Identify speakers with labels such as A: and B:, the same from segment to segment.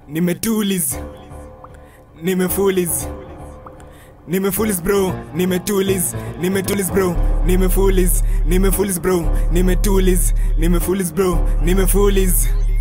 A: nimetuliz nimefuliz nimefuliz bro nimetuliz nimetuliz bro nimefuliz nimefuliz bro nimetuliz nimefuliz bro nimefuliz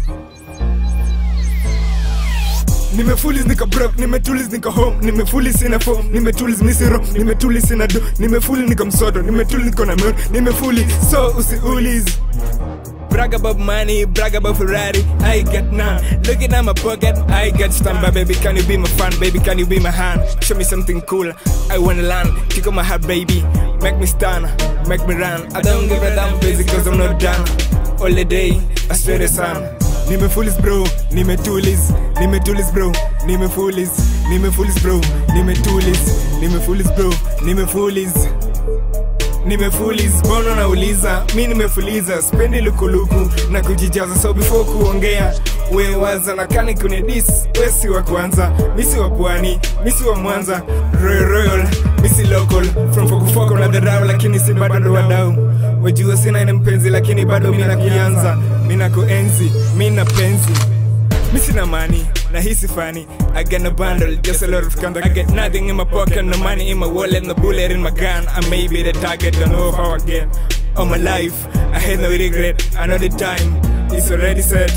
A: nimefuliz nika brok nimetuliz nika home nimefuliz sina phone nimetuliz misiro nimetuliz sina do nimefuli nika msodo nimetuliz niko na mero nimefuli so usiuliz Brag about money, brag about Ferrari. I get none. Looking at my pocket, I get stamp. Baby, can you be my fan? Baby, can you be my hand? Show me something cool. I wanna land. Kick on my heart, baby. Make me stand, make me run. I don't give a damn, busy cause I'm not done. All the day, I swear the sun. Nimefulis bro, nimetulis, nimetulis bro, nimefulis, nimefulis bro, nimetulis, nimefulis bro, nimefulis nimefuliz mbona nauliza mi nimefuliza spendi lukuluku na kujijaza so before kuongea wewaza na kani kunidis wesi wa kwanza misi wa pwani misi wa mwanza royal royal misi local from fokufoko na dharau lakini si bado ndo wadau wajua sina ine mpenzi lakini bado mina kuanza mina kuenzi mina penzi Missing a money, now he's funny. I got no bundle, just a lot of contact. I get nothing in my pocket, no money in my wallet, no bullet in my gun. I may be the target, don't know how I get. All my life, I had no regret. I know the time, it's already set.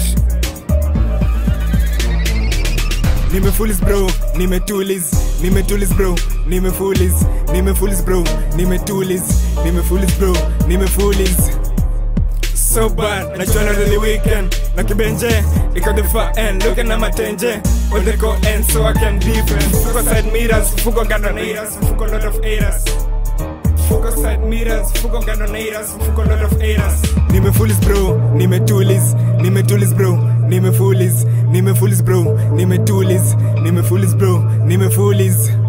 A: Nimefulis bro, nimetuliz, nimetuliz bro, nimefuliz, nimefuliz bro, nimetuliz, nimefuliz bro, nimefuliz. so bad najua na the weekend na kibenje iko the far end looking at my tenje with the go end so I can different fuko side mirrors fuko gandonators fuko lot of haters fuko side mirrors fuko gandonators fuko lot of haters nimefulis bro nimetulis nimetulis bro nimefulis nimefulis bro nimetulis nimefulis bro nimefulis